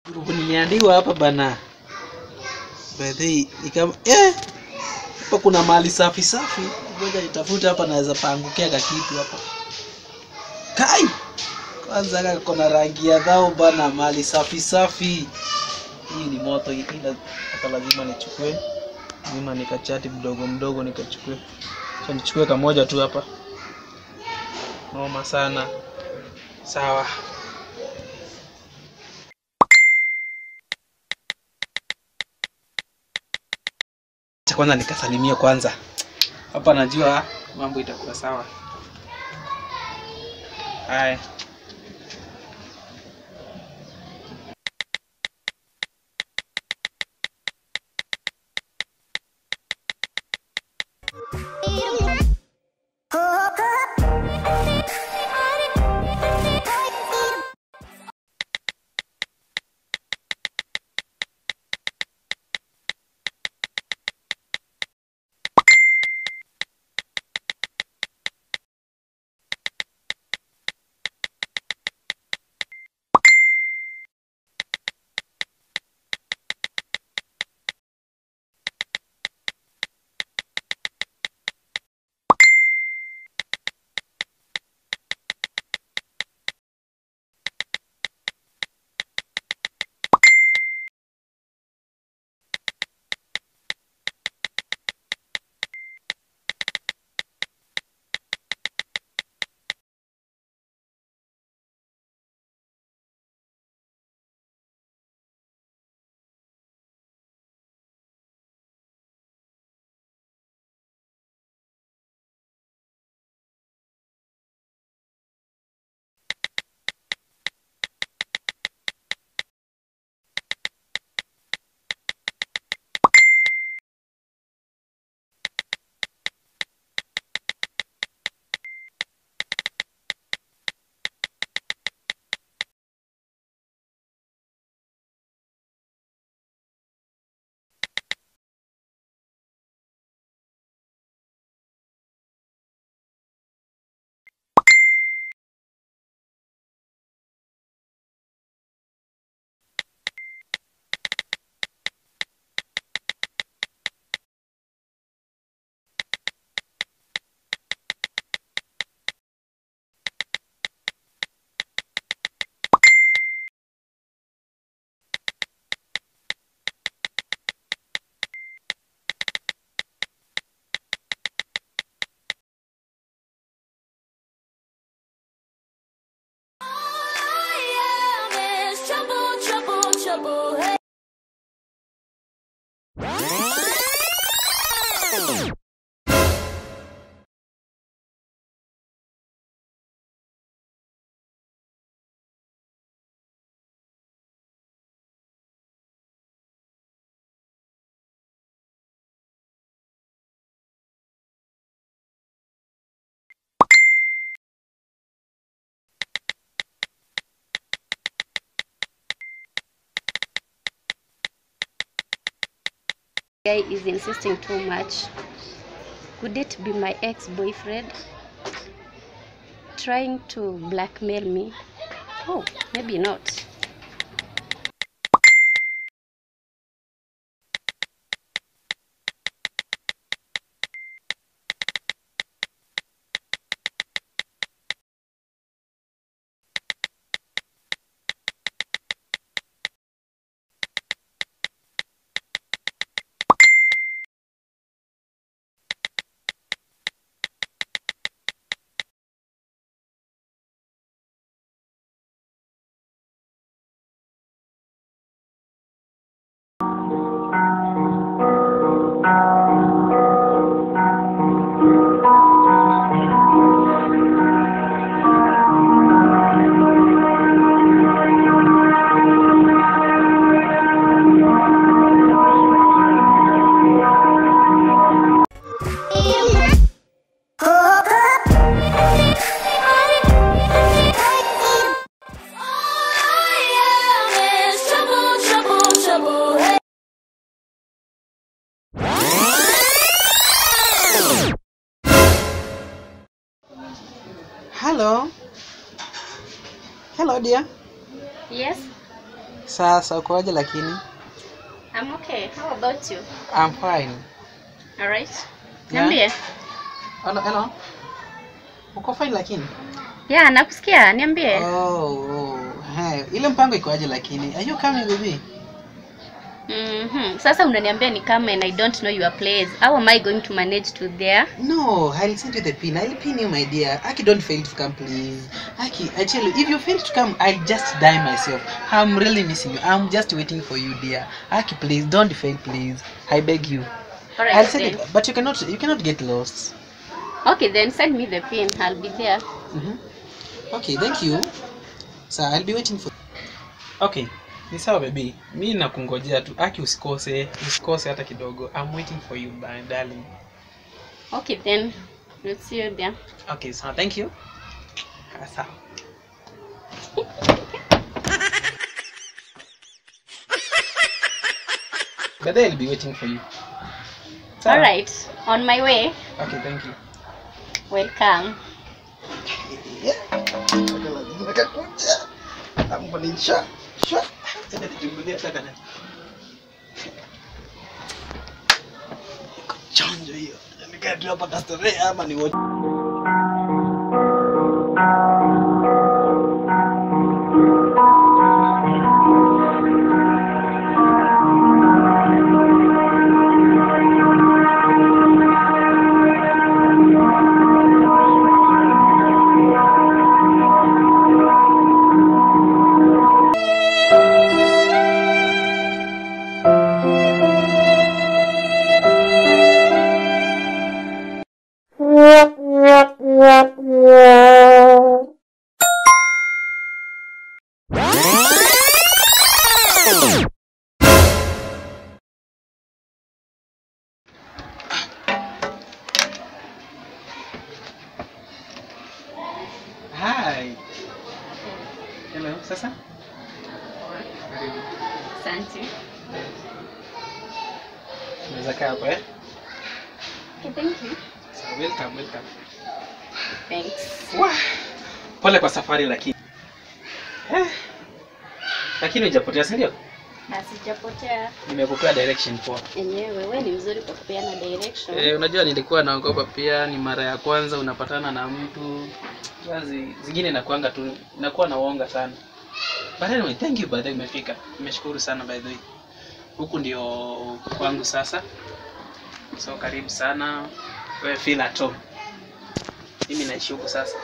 Nimeandikwa hapa bana. Bedhi nikam eh hapa kuna mali safi safi. Ngoja nitafute hapa naweza paangukia ka kitu hapa. Kai! Kwanza kaka kuna rangi ya dhao bana mali safi safi. Hii ni moto hii ila hapa lazima nichukue. Lazima nikachati mdogo mdogo nikachukue. Acha nichukue kamoja tu hapa. Noma sana. Sawa. Acha kwanza nikasalimia kwanza. Hapa najua mambo itakuwa sawa. Haya. guy is insisting too much. Could it be my ex-boyfriend trying to blackmail me? Oh, maybe not. Hello. Hello dear. Yes? Sasa ukoaje lakini? I'm okay. How about you? I'm fine. All right. Yeah. Niambie. Hello, hello. Uko fine lakini? Yeah, nakusikia. Niambie. Oh, oh. Hey, ile mpango ikoaje lakini? Are you coming baby? Mhm. Sasa unaniambia ni kama and I don't know your place. How am I going to manage to there? No, I'll send you the pin. I'll pin you, my dear. Aki, don't fail to come, please. Aki, I tell you, if you fail to come, I'll just die myself. I'm really missing you. I'm just waiting for you, dear. Aki, please, don't fail, please. I beg you. All right. I'll send then. it, but you cannot, you cannot get lost. Okay, then send me the pin. I'll be there. Mhm. Okay, thank you. So I'll be waiting for. Okay, ni sawa baby. Mi nakungojea tu. Aki, usikose, usikose hata kidogo. I'm waiting for you, my darling. Okay, then. We'll see you there. Okay, so thank you. Ah, Sawa. But they'll be waiting for you. Sawa? All right. On my way. Okay, thank you. Welcome. chanjo hiyo nikatua hapa kastorea ama ni wote Hi. Hello, sasa? Karibu. Asante. Unaweza kaa hapa eh? Okay, thank you. So, welcome, welcome. Thanks. Wah, Pole kwa safari lakini. Eh. Lakini hujapotea si ndio? Na sijapotea Nimekupea direction poa. enyewe. Wewe ni mzuri kwa kupeana direction. Eh, unajua nilikuwa naogopa pia, ni mara ya kwanza unapatana na mtu basi zingine inakuanga tu inakuwa na uonga sana. But anyway, thank you by the way umefika. Nimeshukuru sana by the way. Huku ndio kwangu sasa. So karibu sana. Wewe feel at home. Mimi naishi huku sasa.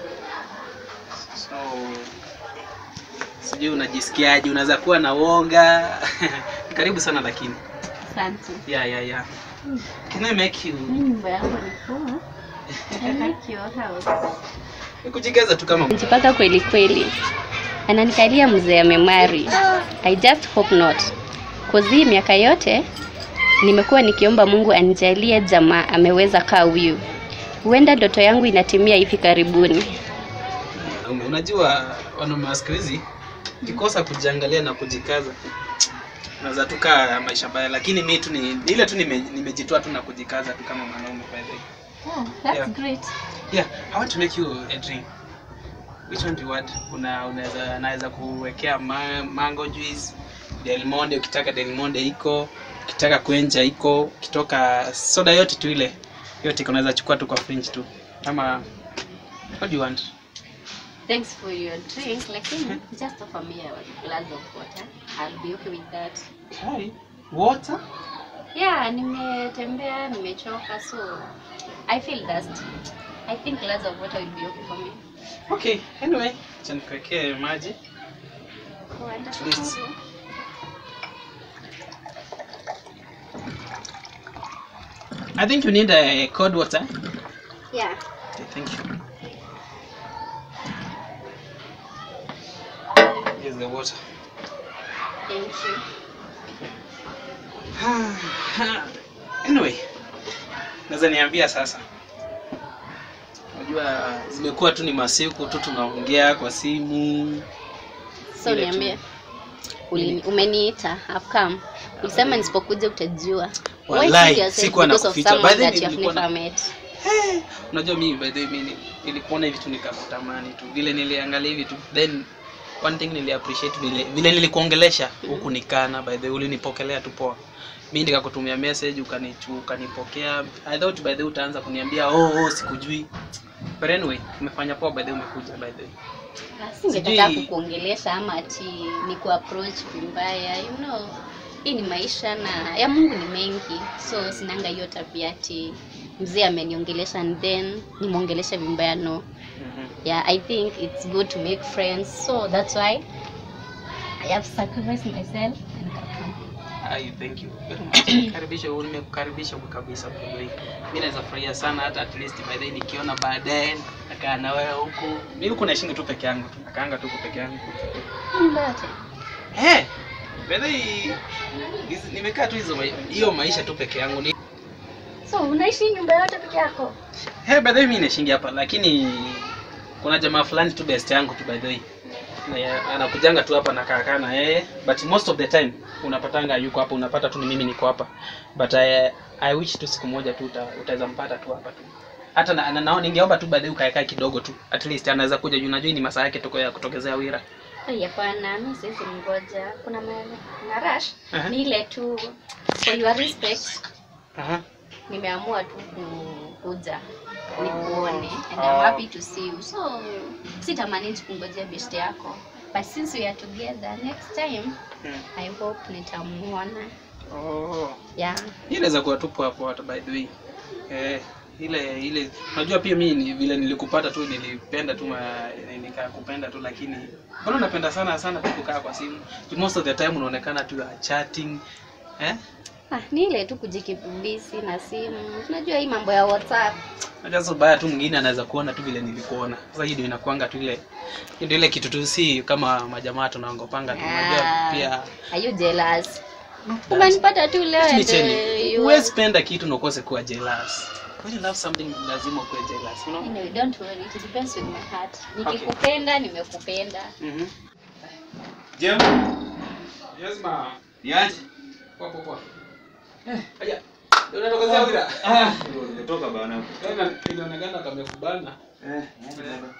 So sijui unajisikiaje, unaweza kuwa na uonga. karibu sana lakini. Asante. Yeah, yeah, yeah. Can I make you Mimi nyumba yangu ni poa. I like your house. Kujigaza tu kama Mjipaka kweli kweli. Ananikalia mzee amemari. I just hope not. Cause hii miaka yote nimekuwa nikiomba Mungu anijalie jamaa ameweza kaa huyu. Huenda ndoto yangu inatimia hivi karibuni. Ume- unajua wanaume wa siku hizi kikosa kujiangalia na kujikaza unaweza tu kaa maisha baya, lakini mi tu ni ni ile tu nime- nimejitoa tu na kujikaza tu kama mwanaume by the way. Oh, that's Yeah. great. Yeah, I want to make you a drink. Which one do you want? Kuna unaweza naweza kuwekea ma, mango juice, Del Monte ukitaka Del Monte iko, ukitaka kwenja iko, ukitoka soda yote tu ile. Yote iko unaweza chukua tu kwa fridge tu. Ama what do you want? Thanks for your drink. Lakini just offer me a glass of water. I'll be okay with that. Hi. Water? Yeah, nimetembea, nimechoka so I feel thirsty. I think glass of water will be okay for me. Okay, anyway, acha nikuwekee maji. Wonderful. least- I think you need a cold water. Yeah. Okay, thank you. Here's the water. Thank you. anyway, naweza niambia sasa. Unajua zimekuwa tu ni masiku tu tunaongea kwa simu. So Ile tu. niambie. Ulini, umeniita, I've come. Ulisema nisipokuja utajua. Why Wallahi, kid yourself sikuwa because of nakuficha. someone By the way, that you have nilikuwa na- never met? Hey, unajua mimi by the way mimi nilikuona hivi tu nikakutamani tu vile niliangalia hivi tu then one thing nili appreciate vile vile nilikuongelesha huku nikana by the way ulinipokelea tu poa mimi nikakutumia message ukanichu ukanipokea i thought by the way utaanza kuniambia oh, oh sikujui but anyway umefanya poa by the way umekuja by the way singetaka Sijui- kukuongelesha ama ati ni kuapproach vibaya you know hii ni maisha na ya mungu ni mengi so sinanga hiyo tabia ati mzee ameniongelesha and then nimwongeleshe vibaya no Mhm. yeah i think it's good to make friends so that's why i have sacrificed myself and come. Ai, thank you very much. Karibisha wewe nimekukaribisha kwa kabisa by the way. Mimi naweza furahia sana hata at least by the way nikiona baadaye nakaa na wewe huko. Mimi huko naishinga tu peke yangu tu. Nakaanga tu huko peke yangu. Nyumba yote. Eh. By the way hizi- nimekaa tu hizo mai- hiyo maisha tu peke yangu. Ni so unaishi nyumba yote peke yako Hey, by the way mimi naishingi hapa lakini kuna jamaa fulani tu best yangu tu by the way. Na ya- anakujanga tu hapa nakaa kaa na yeye but most of the time unapatanga yuko hapa unapata tu ni mimi niko hapa but I, I wish tu siku moja tu uta- utaweza mpata tu hapa tu hata na, na, nao ningeomba tu baadaye ukaekaa kidogo tu at least anaweza kuja juu najua hii ni masaa yake toko ya kutokezea wira Ai, hapana mi siwezi mgoja kuna ma- na rush Aha. ni ile tu for your respect Aha. nimeamua tu ku- kuja nikuone and Oh. I'm happy to see you so sitamanage kungojea best yako but since we are together next time Hmm. I hope nitamuona Oh. yeah Hii inaweza kuwa tu poa poa hata by the way. Eh, ile ile unajua pia mimi ni vile nilikupata tu nilipenda tu ma- nikakupenda tu lakini mbona unapenda sana sana tu kukaa kwa simu? Most of the time unaonekana tu you are chatting. Eh? ah, ni ile tu kujikibisi na simu unajua hii mambo ya whatsapp Unajua sasa baya tu mwingine anaweza kuona tu vile nilikuona. Sasa hii ndio inakuanga tu ile hii ndio ile kitu tu si kama majamaa tunaongopanga tu. Unajua Ah, pia are you jealous umenipata tu leo Let me and, tell uh, you, you huwezi penda kitu na ukose kuwa jealous. When you love something lazima ukuwe jealous, you know? Anyway, don't worry, it depends with my heart. Nikikupenda, nimekupenda. Mhm. Jem, Yes ma. niaje? Poa poa poa. Eh, haya. Ndio unatokezea wira. Ah, ndio nimetoka bana. Tena inaonekana kamekubana. Eh, niaje baba?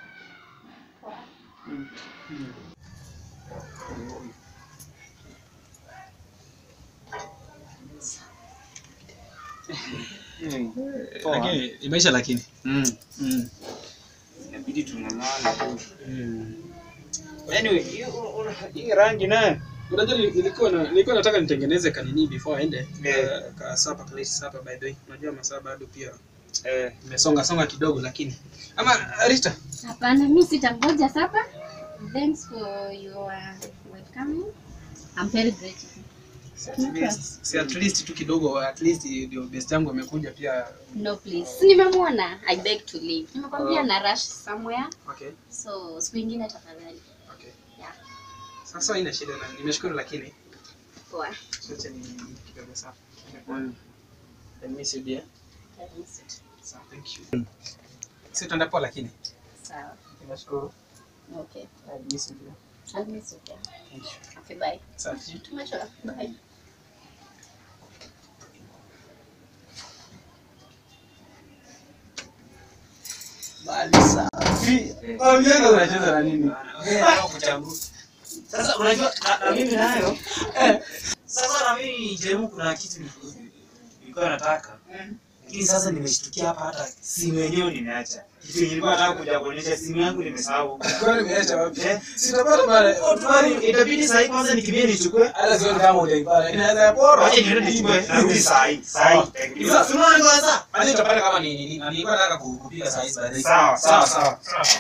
Poa. Lakini imeisha lakini. Mm. Mm. Inabidi tung'ang'ane tu. Mm. Anyway, hiyo una- hii rangi nayo. Unajua nili- nilikuwa na, nilikuwa nataka nitengeneze kanini before aende. Eh. Ka- Ka sapa kale sapa by the way. Unajua masaa bado pia Eh, imesonga songa kidogo lakini. Ama Rita, Hapana, mi sitangoja sapa. Thanks for your welcoming. I'm very grateful. at least, si at least tu kidogo at least ndio best yangu amekuja pia. No, please. Si nimemwona. I beg to leave. Nimekwambia Oh. na rush somewhere. Okay. So, siku ingine tafadhali. Okay. Yeah. Sasa ina shida na nimeshukuru lakini Poa. Acha ni kidogo sawa. mm. I miss you dear. I miss it. Sawa, thank you. Si utaenda poa lakini. Sawa. Nimeshukuru. Okay. I miss you dear. I'll miss you. Yeah. Thank you. Okay, bye. Sawa. Tumesha. Bye. Bali safi. Oh, mimi unacheza na nini? Sasa unajua na, na mimi nayo sasa na mimi jemu kuna kitu niliku- nilikuwa nataka lakini sasa nimeshtukia hapa hata simu yenyewe nimeacha kitu yenye nilikuwa nataka kuja kuonyesha simu yangu nimesahau Kwani umeacha wapi? Eh? Sitapata bale. Otwari itabidi saa hii kwanza nikimbie nichukue Hata sioni kama utaipata. Inaweza pora. wacha niende nichukue narudi saa hii saa hii Sasa- Si unaona kwanza Hadi utapata kama ni nini. Na nilikuwa nataka ku- kupiga saa hizi baadaye. sawa sawa sawa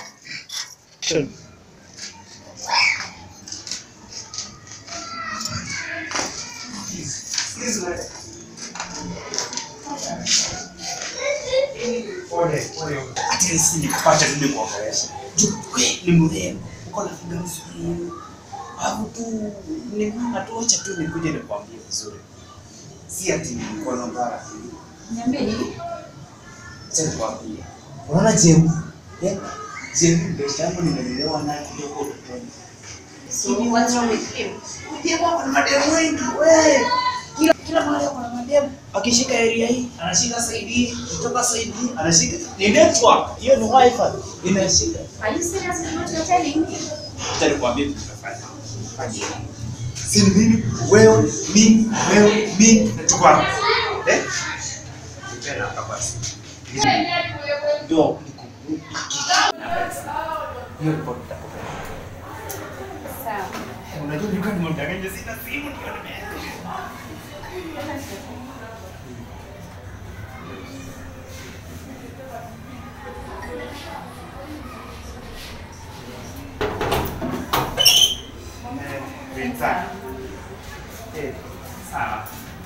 Pole, pole. At least nikupata tu nikuongelesha. Wewe ni mrembo, uko na figa nzuri. Alafu tu ni mama tu, acha tu nikuje nikwambie vizuri. Si ati mkono mbaya. Niambie nini? Acha nikwambie. Unaona Jemu? Eh? Jemu ndio changu nimelelewa naye kidogo utotoni. So, what's wrong with him? Jemu ako na mademu wengi wewe. Kila kila mahali ako na mademu. Akishika area hii, anashika side hii, kutoka side hii, anashika. Ni network. Hiyo ni wifi. Inashika. Are you serious with what you're telling me? Acha nikwambie kitu tutafanya. Fanya hivi. Si ni mimi, wewe, mimi, wewe, mimi na tuko hapa. Eh? Nipenda hapa basi. Ndio nikubuki. Hiyo report nitakupea. Sawa. Unajua nilikuwa nimemdanganya sina simu ndio nimeenda. Eh, sawa. Eh, sawa.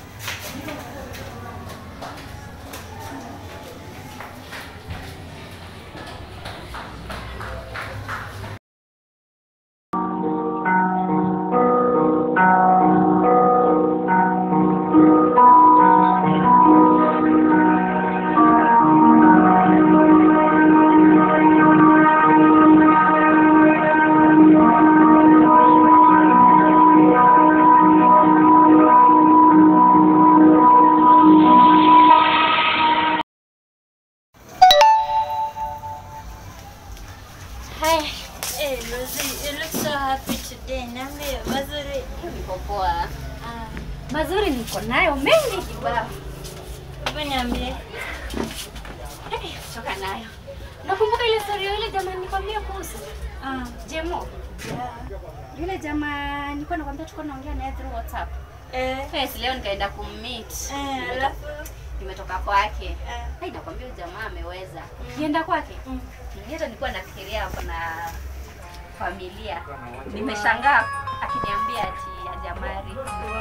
Hi. Hey, Rosie, you look so happy today. Niambie, mazuri. Niko poa. Ah, Mazuri niko nayo mengi kibao. hebu niambie. Eh, Choka nayo. Nakumbuka ile story ya yule jamaa nilikwambia kuhusu. Ah, Jemo. yeah. Yule jamaa nilikuwa nakwambia tulikuwa naongea naye through WhatsApp. Eh, Yes, leo nikaenda kummeet. eh, Nimetoka- alafu Nimetoka kwake. eh, Hai, nakwambia huyu jamaa ameweza. Kienda kwake. mm. Mimi hata nilikuwa nafikiria hapo na familia. Nimeshangaa akiniambia ati hajamari.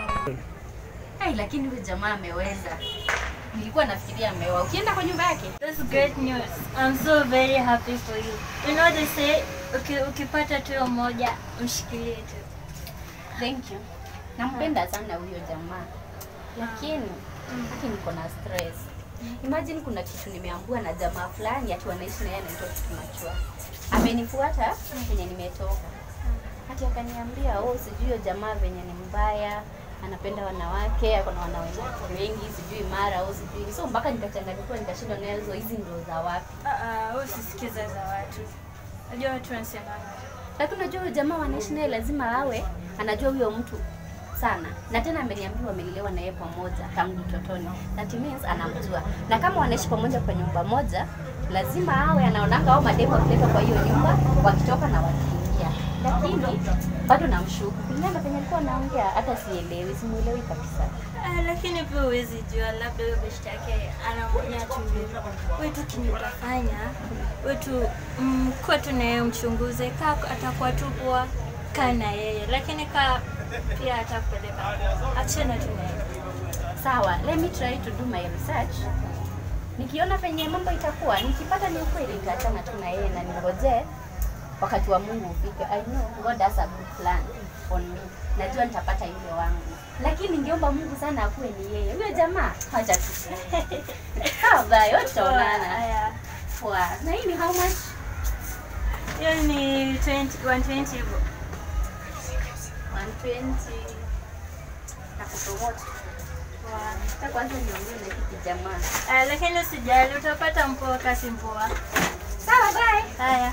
Hai, lakini huyu jamaa ameweza. Nilikuwa nafikiria ameoa. Ukienda kwa nyumba yake? That's great news. I'm so very happy for you. You know they say uki, ukipata tu moja mshikilie tu. Thank you. Nampenda sana huyo jamaa. Lakini haki niko na stress. Imagine kuna kitu nimeambua na jamaa fulani ati wanaishi na yeye anaitwa Kitumachua. Amenifuata penye nimetoka. Hati akaniambia, "Oh, sijui huyo jamaa venye ni mbaya, anapenda wanawake, ako na wanawake wengi, sijui mara au sijui." So mpaka nikachanganyikiwa nikashindwa nazo hizi ndo za wapi. Ah, ah, wewe usisikize za watu. Unajua watu wanasema Lakini unajua huyo jamaa wanaishi naye lazima awe anajua huyo mtu sana, na tena ameniambia wamelelewa na yeye pamoja tangu utotoni. That means anamjua, na kama wanaishi pamoja kwa nyumba moja, lazima awe anaonanga au mademu wakileta kwa hiyo nyumba wakitoka na wakiingia. Lakini bado namshuku kulingana na penye alikuwa anaongea, hata sielewi, simuelewi kabisa. Ah, lakini pia huwezi jua, labda huyo beshte yake anaongea tu hivyo. Wewe tu kenye utafanya, wewe tu mm, kuwa tu na yeye mchunguze, kaa atakuwa tu poa, kaa na yeye, lakini kaa pia atakupeleka achana tu na yeye. Sawa, let me try to do my research. Nikiona penye mambo itakuwa, nikipata ni ukweli nitaachana tu na yeye na ningoje wakati wa Mungu ufike. I know God has a good plan on me. Najua nitapata yule wangu. Lakini ningeomba Mungu sana akuwe ni yeye. Huyo jamaa acha tu. Sawa, bye. Wote tutaonana. Haya. Poa. Na hii ni how much? Hiyo ni 20 120 hivyo. 120. Nakupromote. Poa. Sasa kwanza niongee na hiki jamaa. Ah, lakini usijali, utapata mpoa kasi mpoa. Sawa, bye. Haya.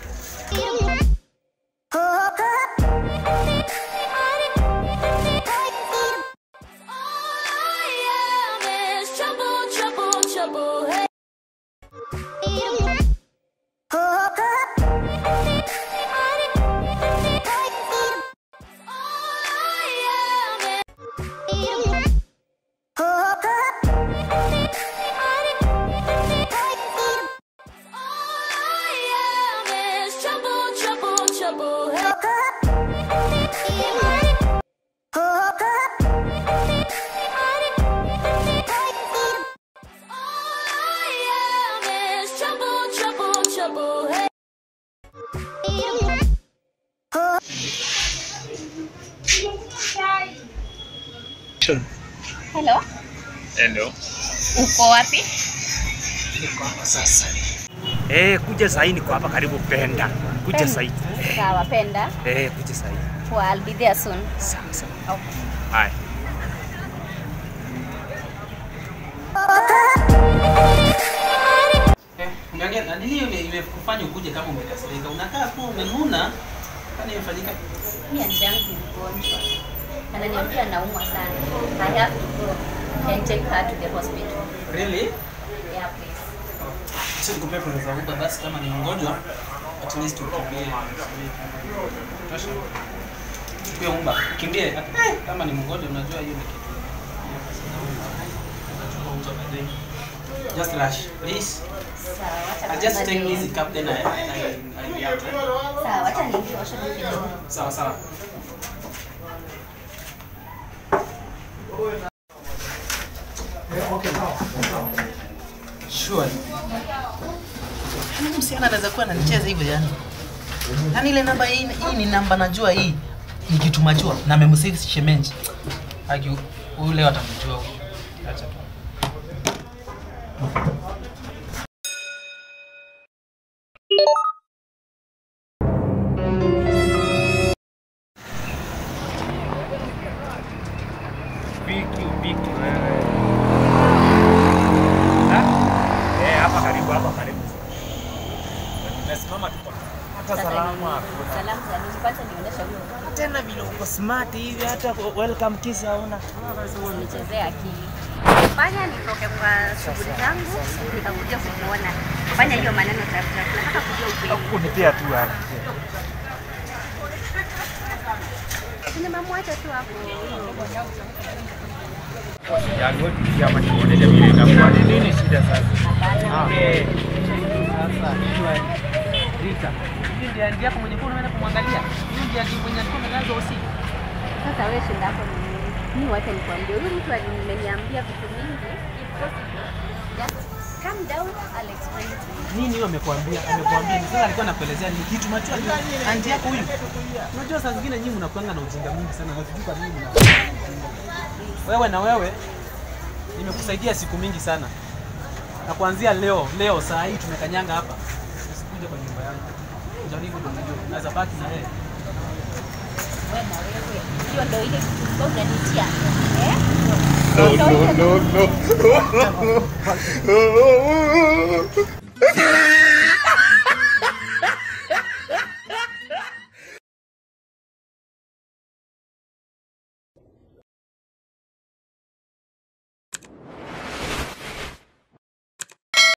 Hello. Hello. Uko wapi? Niko hapa sasa. Eh, kuja sahii niko hapa karibu Penda. Kuja Penda. sahii. Sawa, penda. Eh, kuja sahii. Poa, I'll be there soon. Sawa sawa. Okay. Haya. Eh, Ngangena, nini ime- imekufanya ukuje kama umekasirika? Unakaa tu umenuna. Kwani imefanyika? Mimi aunti yangu ni mgonjwa. Ananiambia anaumwa sana. I have to go and take her to the hospital. Really? Yeah, please. Acha nikupe pesa za Uber basi kama ni mgonjwa at least ukimbie. Tosha. Chukua Uber, kimbie. Kama ni mgonjwa unajua hiyo ni kitu. Unachukua Uber by the way. Just rush, please. Sawa, wacha I'll just kwanza take ni- this cup then I I I I'll be out. eh? Sawa, wacha niingie washroom kidogo. Sawa sawa. Sure. Yaani msichana anaweza kuwa ananicheza hivyo yani. Yaani ile namba hii, hii ni namba najua hii ni kitu majua na amemsave shemenji. Aki huyu leo atamjua huyu. Acha tu. Viki viki wewe. Ha? Eh, hapa karibu hapa karibu. Nimesimama tu kwa hata Sasa salama. ni- hakuna. Salamu za nini? Kwanza nionyeshe huyo Tena vile uko smart hivi hata welcome kiss hauna. Usinichezee akili. Fanya nitoke kwa shughuli zangu nikakuja kukuona. Fanya hiyo maneno tafuta. Nataka kujua ukweli. Kunipia tu hapa. Nimemwacha tu hapo. Yaani wewe tukia hapa nikuoneshe vile itakuwa. Ni nini shida sasa? Eh, Sasa shwari. Rita. Hii ndiye ndiye yako mwenye unaenda kumwangalia. Hii ndiye ndiye mwenye alikuwa amelazwa usiku. Sasa wewe shinda hapo ni nini? Mimi wacha nikwambie, huyu mtu alimeniambia vitu mingi. If possible, just calm down, I'll explain to you. Nini hiyo amekuambia? Amekuambia ni sasa alikuwa anakuelezea ni kitu macho anti yako huyu. Unajua saa zingine nyinyi mnakuanga na ujinga mwingi sana na sijui kwa nini mna. Wewe na wewe nimekusaidia siku mingi sana. Na kuanzia leo, leo saa hii tumekanyanga hapa. Usikuje kwa nyumba yangu. Jaribu ndio unajua. Naweza baki na yeye. Wewe na wewe. Hiyo ndio ile kitu ambayo unanitia. Eh? No, Ndio ile no, no, no.